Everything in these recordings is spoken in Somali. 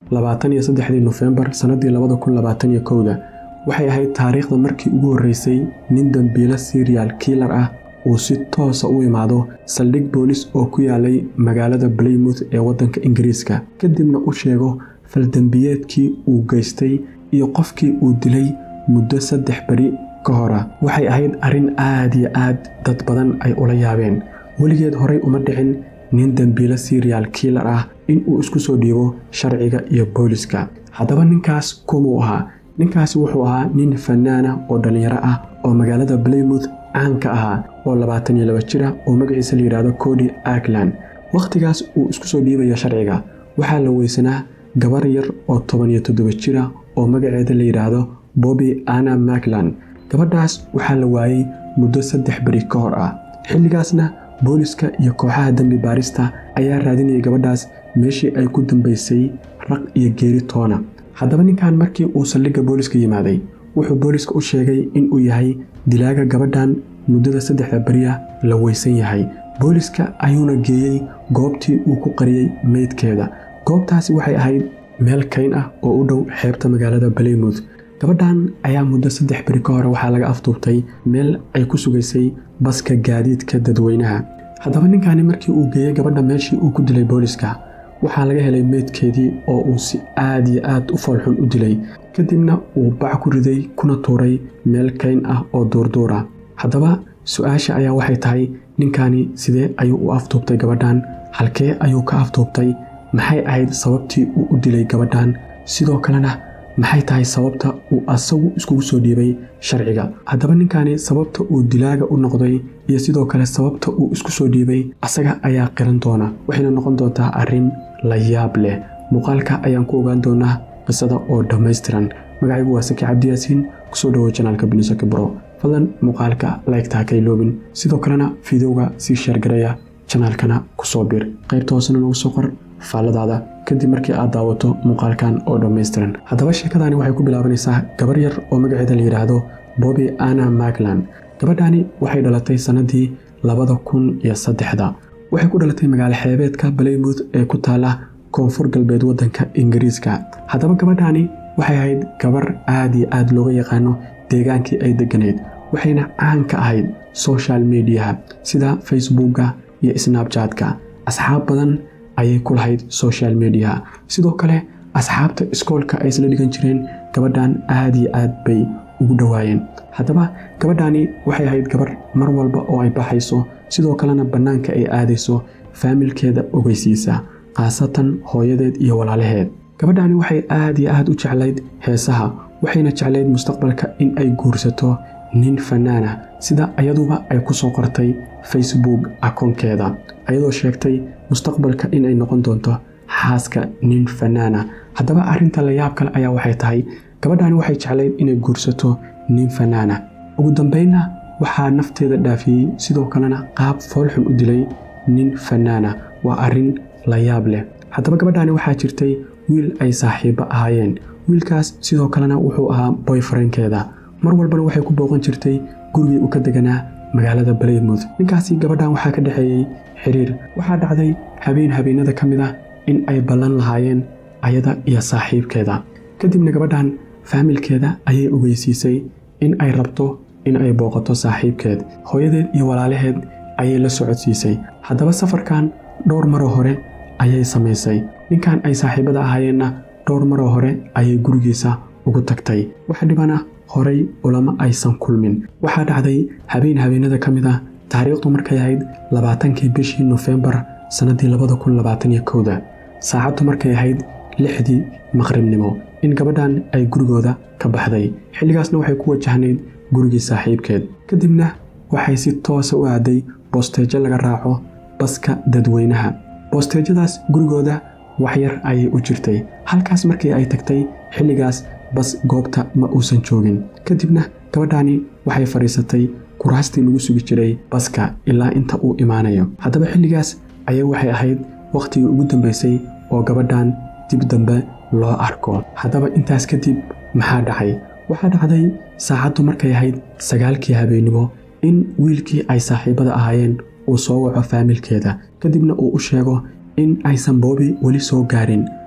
labaatan iyo saddexdii nofembar sannadii labada kun labaatan iyo kowda waxay ahayd taariikhda markii ugu horreysay nin dambiilo serial kiilar ah uu si toosa u imaado saldhig boolis oo ku yaalay magaalada blaymouth ee waddanka ingiriiska kadibna u sheego faldembiyeedkii uu geystay iyo qofkii uu dilay muddo saddex beri ka hora waxay ahayd arrin aad iyo aad dad badan ay ula yaabeen weligeed horey uma dhicin nin dembiilo serial kiilar ah inuu isku soo dhiibo sharciga iyo booliska haddaba ninkaas kumuu ahaa ninkaasi wuxuu ahaa nin fanaana oo dhallinyaro ah oo magaalada blaymouth caanka ahaa oo labaatan iyo laba jira oo magaciisa la yidhaahdo cody ackland wakhtigaas uu isku soo dhiibayo sharciga waxaa la weysanaa gabar yar oo toban iyo toddoba jira oo magaceeda la yidhaahdo bobby anna macland gabadhaas waxaa la waayey muddo saddex beri ka hor ah xilligaasna booliska iyo kooxaha dembi baarista ayaa raadinayay gabadhaas meeshii ay ku dambaysay raq iyo geeri toona haddaba ninkan markii uu saldhigga booliska yimaaday wuxuu booliska u sheegay inuu yahay dilaaga gabadhan muddada saddexda beriya la weysan yahay booliska ayuuna geeyey goobtii uu ku qariyey meydkeeda goobtaasi waxay ahayd meel kayn ah oo u dhow xeebta magaalada blaymouth gabadhan ayaa muddo saddex beri ka hore waxaa laga afduubtay meel ay ku sugaysay baska gaadiidka dadweynaha haddaba ninkani markii uu geeyey gabadha meeshii uu ku dilay booliska waxaa laga helay meydkeedii oo uu si aad iyo aad u foolxun u dilay kadibna uu bac ku riday kuna tuuray meel kayn ah oo duurduura haddaba su-aasha ayaa waxay tahay ninkani sidee ayuu u afduubtay gabadhan halkee ayuu ka afduubtay maxay ahayd sababtii uu u dilay gabadhan sidoo kalena maxay tahay sababta uu asagu iskugu soo dhiibay sharciga haddaba ninkani sababta uu dilaaga u noqday iyo sidoo kale sababta uu isku soo dhiibay asaga ayaa qiran doona waxayna noqon doontaa arrin la yaab leh muuqaalka ayaan ku ogaan doonaa qisada oo dhammaystiran magacaygu waa saki cabdiyaasiin kusoo dhawo janaalka binisaki bro fadlan muuqaalka laygtaa ka iloobin sidoo kalena fiidowga sii sheergareeya janaalkana kusoo bir qaybta hoosena nagu soo qor faalladaada kadib markii aad daawato muuqaalkan oo dhammaystiran haddaba sheekadani waxay ku bilaabanaysaa gabar yar oo magaceeda la yidhaahdo bobby anna macland gabadhani waxay dhalatay sannadii labada kun iyo saddexda waxay ku dhalatay magaalo xeebeedka blaymouth ee ku taala koonfur galbeed waddanka ingiriiska haddaba gabadhani waxay ahayd gabar aad iyo aad looga yaqaano deegaankii ay degganayd waxayna caan ka ahayd social mediaha sida facebookga iyo snabjatka asxaab badan ayay ku lahayd social mediaha sidoo kale asxaabta iskoolka ay isla dhigan jireen gabadhan aad iyo aad bay ugu dhowaayeen haddaba gabadhani waxay ahayd gabar mar walba oo ay baxayso sidoo kalena bannaanka ay aadayso faamilkeeda ogeysiisa khaasatan hooyadeed iyo walaalaheed gabadhani waxay aad iyo aad u jeclayd heesaha waxayna jeclayd mustaqbalka in ay guursato nin fanaana sida ayaduba ay ku soo qortay facebook akoonkeeda ayadoo sheegtay mustaqbalka in ay noqon doonto xaaska nin fanaana haddaba arrinta la yaab kale ayaa waxay tahay gabadhani waxay jeclayd inay guursato nin fanaana ugu dambeynna waxaa nafteeda dhaafiyey sidoo kalena qaab foolxun u dilay nin fanaana waa arrin la yaab leh haddaba gabadhani waxaa jirtay wiil ay saaxiibo ahaayeen wiilkaas sidoo kalena wuxuu ahaa boyfrienkeeda mar walbana waxay ku booqan jirtay gurigii uu ka deganaa magaalada blaymouth ninkaasi gabadhan waxaa ka dhexeeyey xiriir waxaa dhacday habeen habeenada ka mid ah in ay ballan lahaayeen ayada iyo saaxiibkeeda kadibna gabadhan faamilkeeda ayay ogeysiisay in ay rabto in ay booqato saaxiibkeed hooyadeed iyo walaalaheed ayay la socodsiisay haddaba safarkan dhowr maroo hore ayay samaysay ninkan ay saaxiibada ahaayeenna dhowr maroo hore ayay gurigiisa ugu tagtay wax dhibana horay ulama aysan kulmin waxaa dhacday habeen habeenada ka mid ah taariikhdu markay ahayd labaatankii bishii nofembar sannadii labada kun labaatan iyo kowda saacaddu markay ahayd lixdii maqribnimo in gabadhan ay gurigooda ka baxday xilligaasna waxay ku wajahnayd gurigii saaxiibkeed kadibna waxay si toosa u aaday boosteejo laga raaco baska dadweynaha boosteejadaas gurigooda waxyar ayay u jirtay halkaas markii ay tagtay xilligaas bas goobta ma uusan joogin kadibna gabadhani waxay fadhiisatay kuraastii lagu sugi jiray baska ilaa inta uu imaanayo haddaba xilligaas ayay waxay ahayd wakhtigii ugu dambaysay oo gabadhan dib dambe loo arko haddaba intaas kadib maxaa dhacay waxaa dhacday saacaddu markay ahayd sagaalkii habeennimo in wiilkii ay saaxiibada ahaayeen uu soo waco faamilkeeda kadibna uu u sheego in aysan boobi weli soo gaarin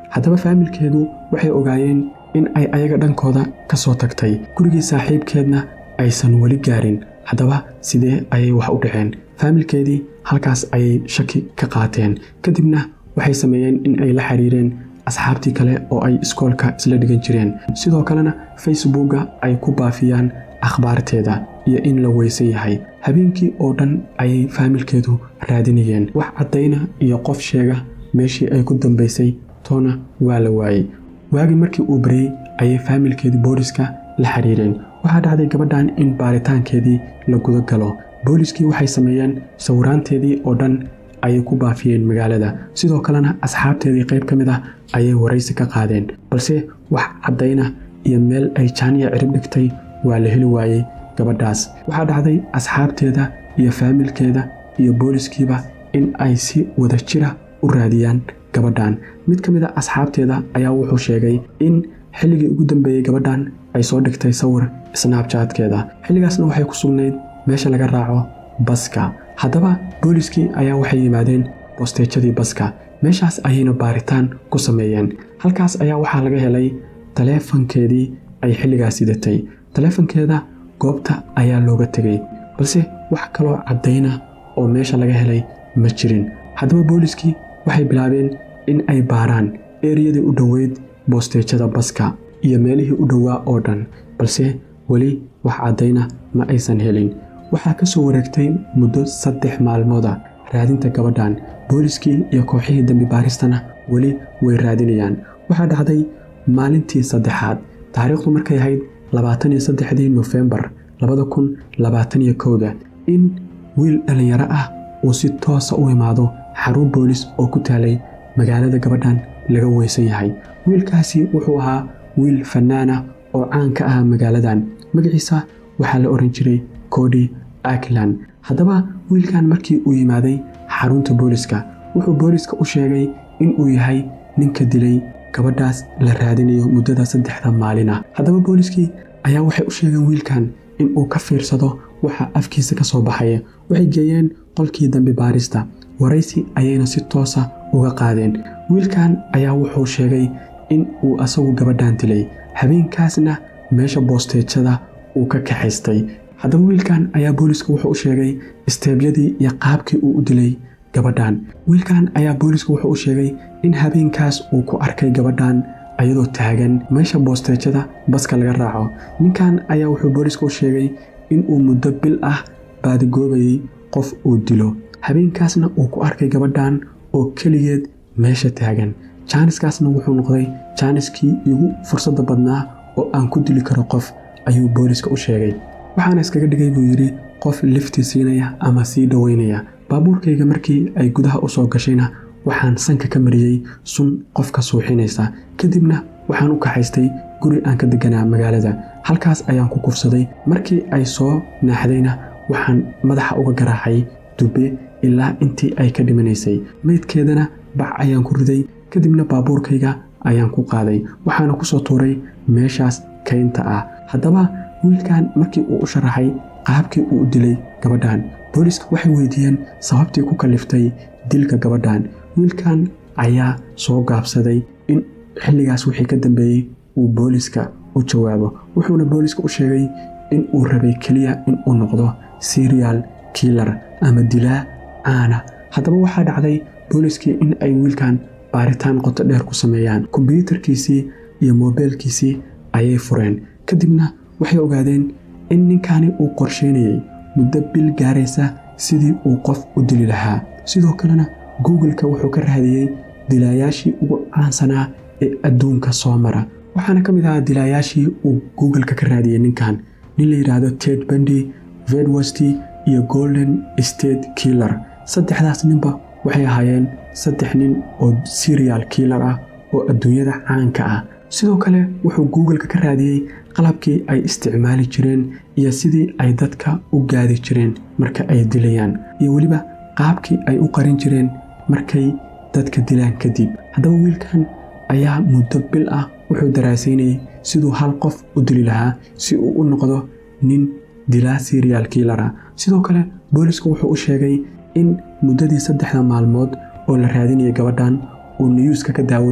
haddaba faamilkeedu waxay ogaayeen in ay ayaga dhankooda ka soo tagtay gurigii saaxiibkeedna aysan weli gaarin haddaba sidee ayay wax u dhaceen faamilkeedii halkaas ayay shaki ka qaateen kadibna waxay sameeyeen in ay la xiriireen asxaabtii kale oo ay iskoolka isla dhigan jireen sidoo kalena facebooka ay ku baafiyaan akhbaarteeda iyo in la weysan yahay habeenkii oo dhan ayay faamilkeedu raadinayeen wax caddayna iyo qof sheega meeshii ay ku dambaysay toona waa la waayey waagii markii uu baryey ayay faamilkeedii booliska la xiriireen waxaa dhacday gabadhan in baaritaankeedii la guda galo booliskii waxay sameeyeen sawiraanteedii oo dhan ayay ku baafiyeen magaalada sidoo kalena asxaabteedii qayb ka mid ah ayay waraysi ka qaadeen balse wax caddayna iyo meel ay jaaniya cirib dhigtay waa la heli waayey gabadhaas waxaa dhacday asxaabteeda iyo faamilkeeda iyo booliskiiba in ay si wada jira u raadiyaan gabadhan mid ka mid a asxaabteeda ayaa wuxuu sheegay in xilligii ugu dambeeyey gabadhan ay soo dhigtay sawir snaabjaadkeeda xilligaasna waxay ku sugnayd meesha laga raaco baska haddaba booliskii ayaa waxay yimaadeen bosteejadii baska meeshaas ayayna baaritaan ku sameeyeen halkaas ayaa waxaa laga helay taleefankeedii ay xilligaas sidatay taleefankeeda goobta ayaa looga tegey balse wax kaloo caddayna oo meesha laga helay ma jirin haddaba booliskii waxay bilaabeen in ay baaraan eriyadii u dhoweyd boosteejada baska iyo meelihii u dhowaa oo dhan balse weli wax caddayna ma aysan helin waxaa ka soo wareegtay muddo saddex maalmooda raadinta gabadhan booliskii iyo kooxihii dembi baaristana weli way raadinayaan waxaa dhacday maalintii saddexaad taariikhdu markay ahayd labaatan iyo saddexdii nofembar labada kun labaatan iyo kowda in wiil dhallinyaro ah uu si toosa u imaado xarun boolis oo ku taalay magaalada gabadhan laga weysan yahay wiilkaasi wuxuu ahaa wiil fannaana oo caan ka ah magaaladan magaciisa waxaa la oran jiray cody akland haddaba wiilkan markii uu yimaaday xarunta booliska wuxuu booliska u sheegay inuu yahay ninka dilay gabadhaas la raadinayo muddada saddexda maalin ah haddaba booliskii ayaa waxay u sheegeen wiilkan inuu ka fiirsado waxa afkiisa ka soo baxaya waxay geeyeen qolkii dambi baarista waraysi ayayna si toosa uga qaadeen wiilkan ayaa wuxuu sheegay in uu asagu gabadhan dilay habeenkaasna meesha boosteejada uu ka kaxaystay haddaba wiilkan ayaa booliska wuxuu u sheegay isteebyadii iyo qaabkii uu u dilay gabadhan wiilkan ayaa booliska wuxuu u sheegay in habeenkaas uu ku arkay gabadhan ayadoo taagan meesha boosteejada baska laga raaco ninkan ayaa wuxuu booliska u sheegay inuu muddo bil ah baadigoobayay qof uu dilo habeenkaasna uu ku arkay gabadhan oo keligeed meesha taagan jaaniskaasna wuxuu noqday jaaniskii igu fursadda badnaa oo aan ku dili karo qof ayuu booliska u sheegay waxaana iskaga dhigay buu yidhi qof lifti siinaya ama sii dhoweynaya baabuurkayga markii ay gudaha u soo gashayna waxaan sanka ka mariyey sun qofka suuxinaysa kadibna waxaan u kaxaystay guri aan ka deganaa magaalada halkaas ayaan ku kufsaday markii ay soo naaxdayna waxaan madaxa uga garaacay dube ilaa intii ay ka dhimanaysay meydkeedana bac ayaan ku riday kadibna baabuurkayga ayaan ku qaaday waxaana ku soo tuuray meeshaas kaynta ah haddaba wiilkan markii uu u sharaxay qaabkii uu u dilay gabadhan booliska waxay weydiiyeen sababtii ku kaliftay dilka gabadhan wiilkan ayaa soo gaabsaday in xilligaas wixii ka dambeeyey uu booliska u jawaabo wuxuuna booliska u sheegay in uu rabay keliya in uu noqdo serial killar ama dilaa caana haddaba waxaa dhacday booliskii in ay wiilkan baaritaan qoto dheer ku sameeyaan kombyuutarkiisii iyo moobeelkiisii ayay fureen kadibna waxay ogaadeen in ninkani uu qorsheynayay muddo bil gaaraysa sidii uu qof u dili lahaa sidoo kalena googleka wuxuu ka raadiyey dilaayaashii ugu caansanaa ee adduunka soo mara waxaana ka mid ahaa dilaayaashii uu googleka ka raadiyey ninkan nin la yidhaahdo ted bandy vedwesty iyo golden state killar saddexdaas ninba waxay ahaayeen saddex nin oo serial killar ah oo adduunyada caanka ah sidoo kale wuxuu googleka ka raadiyey qalabkii ay isticmaali jireen iyo sidii ay dadka u gaadi jireen marka ay dilayaan iyo weliba qaabkii ay u qarin jireen markay dadka dilaan kadib haddaba wiilkan ayaa muddo bil ah wuxuu daraasaynayay siduu hal qof u dili lahaa si uu u noqdo nin dilaa serial killara sidoo kale boolisku wuxuu u sheegay in muddadii saddexda maalmood oo la raadinayay gabadhan uu niyuuska ka daawanayay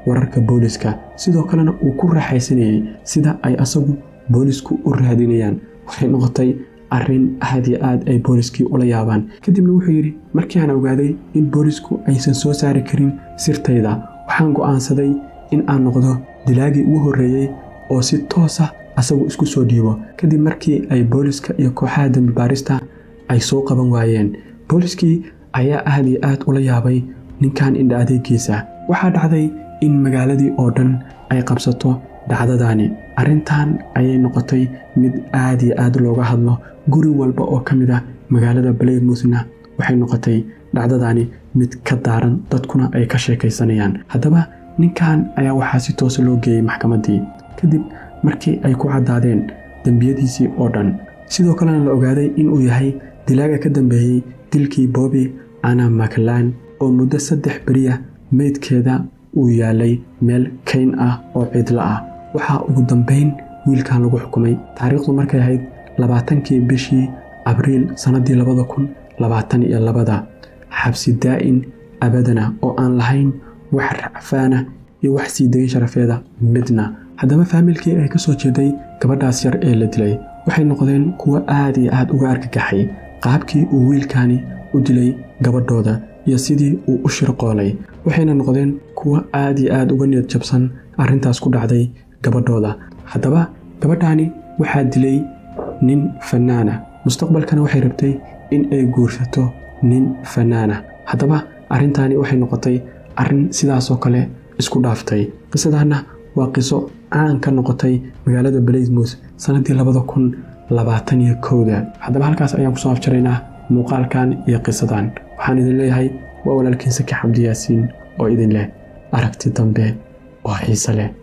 wararka booliska sidoo kalena uu ku raaxaysanayay sida ay asagu boolisku u raadinayaan waxay noqotay arrin aad iyo aad ay booliskii ula yaabaan kadibna wuxuu yidhi markii aan ogaaday in boolisku aysan soo saari karin sirtayda waxaan go'aansaday in aan noqdo dilaagii ugu horreeyey oo si toosa asagu isku soo dhiibo kadib markii ay booliska iyo kooxaha dembi baarista ay soo qaban waayeen booliskii ayaa aad iyo aad ula yaabay ninkan indha adeegiisa waxaa dhacday in magaaladii oo dhan ay qabsato dhacdadaani arrintan ayay noqotay mid aad iyo aad looga hadlo guri walba oo ka mid ah magaalada blaymouthna waxay noqotay dhacdadaani mid ka daaran dadkuna ay ka sheekaysanayaan haddaba ninkan ayaa waxaa si toosa loo geeyey maxkamaddii kadib markii ay ku caddaadeen dembiyadiisii oo dhan sidoo kalena la ogaaday inuu yahay dilaaga ka dambeeyey dilkii boobi ana maclan oo muddo saddex beriya meydkeeda uu yaalay meel kayn ah oo cidlo ah waxaa ugu dambayn wiilkan lagu xukumay taariikhdu markay ahayd labaatankii bishii abriil sannaddii labada kun labaatan iyo labada xabsi daa'in abadana oo aan lahayn wax racfaana iyo wax sii dayn sharafeeda midna haddaba faamilkii ay ka soo jeeday gabadhaas yar ee la dilay waxay noqdeen kuwo aad iyo aad uga argagaxay qaabkii uu wiilkaani u dilay gabadhooda iyo sidii uu u shirqoolay waxayna noqdeen kuwo aad iyo aad uga niyad jabsan arrintaas ku dhacday gabadhooda haddaba gabadhaani waxaa dilay nin fannaana mustaqbalkana waxay rabtay in ay guursato nin fannaana haddaba arrintaani waxay noqotay arrin sidaasoo kale isku dhaaftay qisadaanna waa qiso caan ka noqotay magaalada blaysmouth sannaddii labada kun labaatan iyo kowda haddaba halkaas ayaan kusoo afjaraynaa muuqaalkan iyo qisadan waxaan idin leeyahay waa walaalkiin saki xabdi yaasiin oo idin leh aragti dambe oo xiise leh